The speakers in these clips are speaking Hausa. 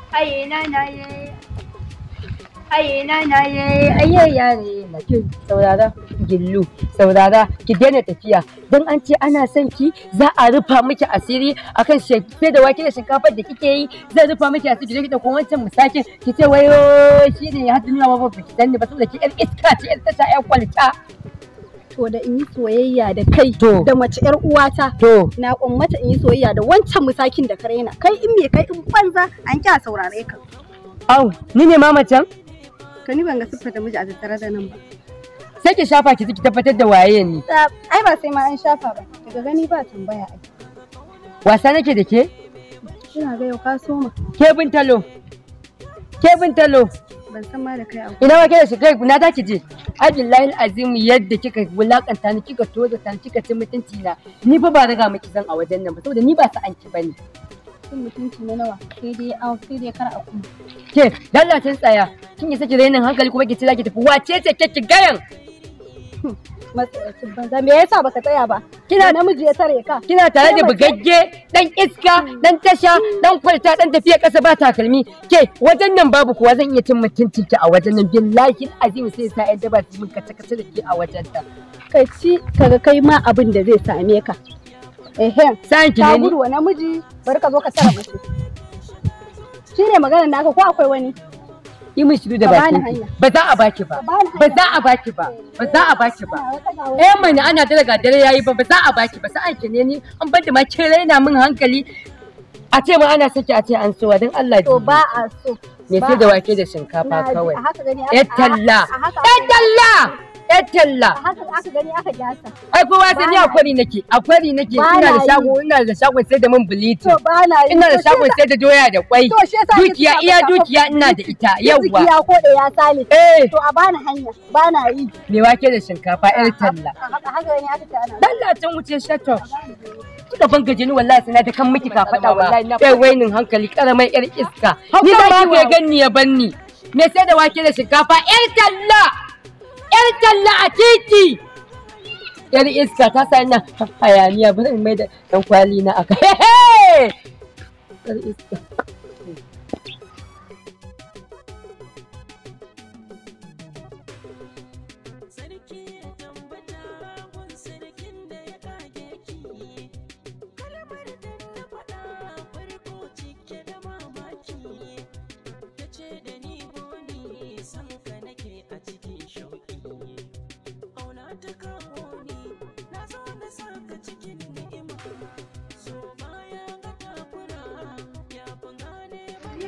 Aye na na ye. Aye na na ye. Aye ya ne na ki saurara gillu saurara ki daina tafiya don an ce ana son ki za a rufa miki asiri akan shefe da wake da shinkafar da kike yi zai rufa miki asiri ki da kuma wancan misakin ki ce wayo shi ne ya duniya ba ba ki danne ba saboda ki yar iska ce yar tasha yar kwalta To da in yi soyayya da kai To. da mace yar uwata to na kummata in yi soyayya da wancan musakin da ka raina kai in me kai in banza an kya saurare ka au ni ne mamacin ka ni ban ga siffar da miji a tattare da nan ba sai ki shafa ki ki tabbatar da waye ni Ta- ai ba sai ma an shafa ba daga gani ba tambaya ai wasa nake da ke ina ga yau ka soma ke bin talo ke bin talo ban san ma da kai a ina wake da shi kai na za ki je ai billahi azim yadda kika wulakanta ni kika toza ta ni kika ci mutunci na ni fa ba riga miki zan a wajen nan ba saboda ni ba sa an ki bane cikin mutunci na nawa sai dai an sai dai kar a kuma ke dallacin tsaya kin yi saki rainin hankali kuma ki ci zaki tafi wace ce ke ki gayan matsayacin banza me yasa baka tsaya ba Kina- kina namiji ya tare ka kina tare da Sai mace- bugagge dan iska dan tasha dan kwalta dan tafiya kasa ba takalmi ke wajen nan babu kuwa zan iya cin mutuncin ki a wajen nan billahi azim sai sa yadda ba su min kace kace da ke a wajen ta ka ci kaga kai ma abin da zai same ka ehem sa'an ki ka ne ni gudu wa namiji bari ka zo ka tara mace shi ne maganar naka ko akwai wani yi min shiru da Ka bani bakin ki hanya. ba za a baki ba Ka bani ba hanya. za a baki ba ba za a baki ba Ana wata ga wata. eh mai ana da daga dare yayi ba ba za a baki ba sa'an ki ne ni an bar da ma kin raina min hankali a ce ma ana saki a ce an sowa don Allah to ji ba a so me ba sai da a- wake da shinkafa na ji, kawai a haka gani aka- yar talla a haka yar talla yar talla a haka aka gani aka gyasa ai kowa sai ni Ba na akwari nake akwari nake Ba ina da na yi. shago ina da shagon sai da man bleaching to ba na yi ina da To shi shagon yasa- sai da doya da kwai to shi yasa ake dukiya sa iya maka dukiya akwai ina da ita Arziki yawwa ya kode ya sale eh to a bani hanya ba na yi me wake da shinkafa yar talla a haka haka gani aka ce ana dallacin wuce shato da ban gaji ni wallahi sai na da kan miki ka faɗa wallahi na kai wainin hankali karamar yar iska ni Hauka za ba ki wa- ya ganni ya banni me sai da wake da shinkafa yar talla yar talla a titi yar iska ta sa ina hayaniya bari in mai da dan kwali na aka yar iska sarki ya tambata gun sarkin da ya kage ki kalmar da na faɗa farko cike da mamaki ta ce da ni boni san ka nake a cikin shauƙi auna ta kawo ni na zo na saka cikin ni'ima so baya ga takura ya fi gane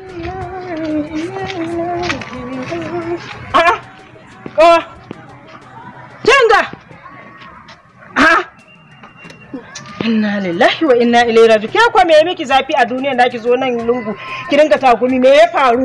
A'a, kawa, kinga. A'a. Inna lillahi wa inna ilaihi raji'un. Ke kwa me ya miki zafi a duniya da ki zo nan lungu ki dinga takumi me ya faru?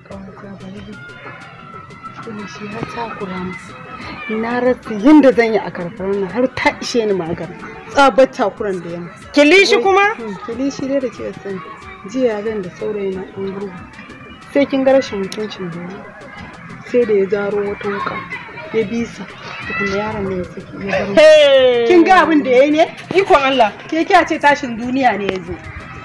shi har takura mu na rasa yadda zan yi a karfarar nan har ta ishe ni magana tsabar takuran da yamma Kilishi kuma? kilishi dai da ke sani jiya gan da saurayi na ɗan gurgu sai kin ga rashin mutuncin da ya sai da ya zaro wata wuka ya bisa tukuna yaron ne ya saki ya bar Hey. kin ga abin da ya yi ne Ikon Allah. ke kya ce tashin duniya ne ya zo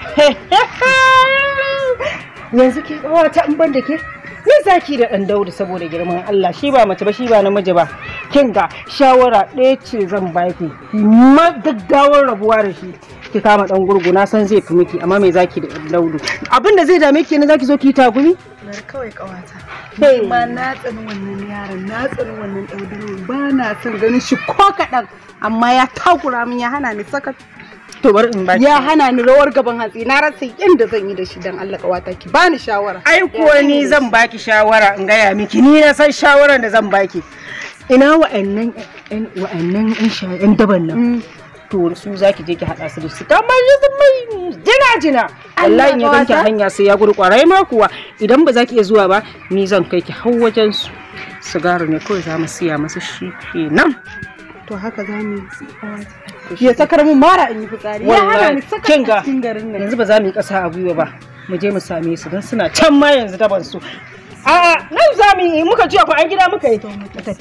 Yanzu ke kawata in ban da ke? Ni zaki da ɗan Daudu saboda girman Allah shi ba mace ba shi ba namiji ba. Kin ga shawara ɗaya ce zan baki. Ma gaggawar rabuwa da shi. Ki kama ɗan gurgu na san zai fi miki amma me zaki da ɗan Daudu. Abin da zai dame ki ne zaki zo ki yi tagumi? bar kawai kawata Hey. ma na tsani wannan yaron na tsani wannan ɗaudaro ba na son ganin shi ko kaɗan amma ya takura min ya hana ni sakat To bari in baki. ya hana ni rawar gaban hatsi na rasa yadda zan yi da shi dan Allah kawata ki bani shawara Ai kuwa ni zan baki shawara in gaya miki ni na san shawaran da zan baki. Ina wa'annan ƴan wa'annan ƴan sha ƴan daban nan. To su zaki je ki haɗa su da su kamar su mai jina jina. Allah in ya ganki a hanya sai ya gudu kwarai ma kuwa idan ba za ki iya zuwa ba ni zan kai ki har wajen su. Sigari ne kawai za mu siya masa shi kenan. to haka za mu yi ya sakar mun mara in yi fitsari ya hana ni sakat kin a ga cikin garin nan yanzu ba za mu yi ƙasa a gwiwa ba mu je mu same su don suna can ma yanzu daban su a'a nan za mu yi muka ji akwai an gida muka yi mu tafi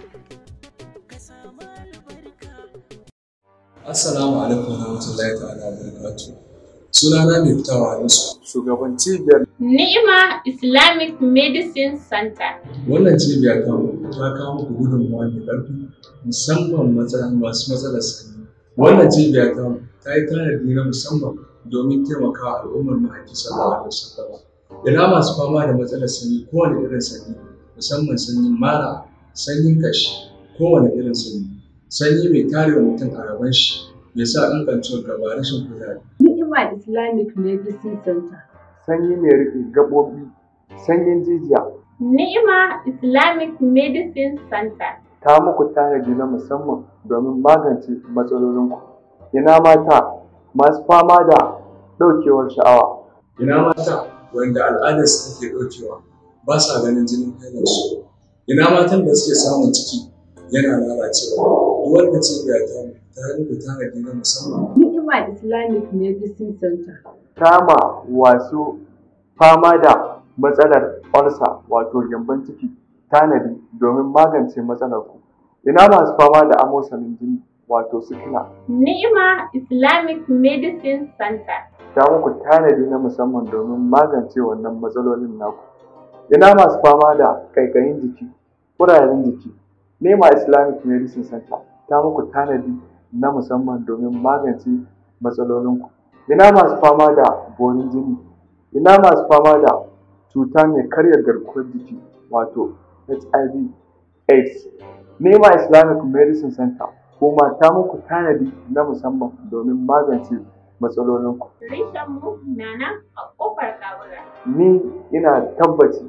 Assalamu alaikum wa rahmatullahi ta'ala wa barakatuh. Sunana mai fitawa Hamisu, shugaban cibiyar Ni'ima Islamic Medicine Center. Wannan cibiya ta ta kawo muku gudunmawa mai ƙarfi musamman matsala- masu matsalar sanyi. Wannan cibiya ta ta yi tanadi na musamman domin taimakawa al'ummar mahaifi sallallahu alaihi wasallam. Ina masu fama da matsalar sanyi kowane irin sanyi musamman sanyin mara, sanyin kashi, kowane irin sanyi. Sanyi mai tarewa mutum a gaban shi ya sa ingancin gaba rashin kuzari. Ni'ima Islamic Medicine Center. sanyi mai riƙe gaɓoɓi, sanyin jijiya, Ni'ima Islamic Medicine Center. ta muku tanadi na musamman domin magance matsalolinku. Ina mata masu fama da ɗaukewar sha'awa, Ina mata wanda al'adarsu take ɗaukewa ba sa ganin jinin hailarsu. Ina matan da suke samun ciki yana lalacewa. Duk wanda cibiya ta ta yi muku tanadi na musamman. Ni'ima Islamic Medicine Center. kama wasu fama da matsalar olsa wato gyambon ciki tanadi domin magance matsalar ku. Ina masu fama da amosanin jini wato sikila Ni'ima Islamic Medicine Center. ta muku tanadi na musamman domin magance wannan matsalolin naku. Ina masu fama da ƙaiƙayin jiki, ƙurajen jiki, Nema Islamic Medicine Center ta muku tanadi na musamman domin magance matsalolinku. Ina masu fama da borin jini, ina masu fama da cuta mai karya garkuwar jiki wato HIV AIDS. Nema Islamic Medicine Center kuma ta muku tanadi na musamman domin magance matsalolinku. Rishanmu na nan a ƙofar Kawura. ni ina tabbaci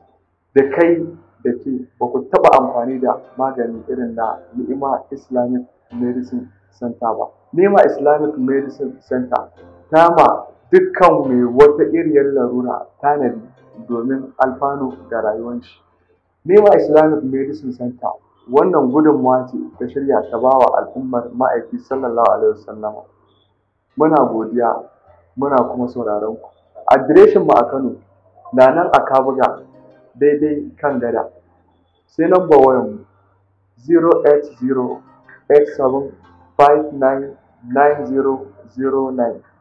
da kai da ke ba ku taɓa amfani da magani irin na ni'ima islamic medicine center ba ni'ima islamic medicine center ta ma dukkan mai wata iriyar larura tanadi domin alfanu ga rayuwar shi ni'ima islamic medicine center wannan gudunmawa ce ta shirya ta bawa al'ummar ma'aiki sallallahu alaihi wasallama muna godiya muna kuma sauraron ku adireshin mu a Kano na nan a Kabuga daidai kan gada sai namba wayan mu 08087599009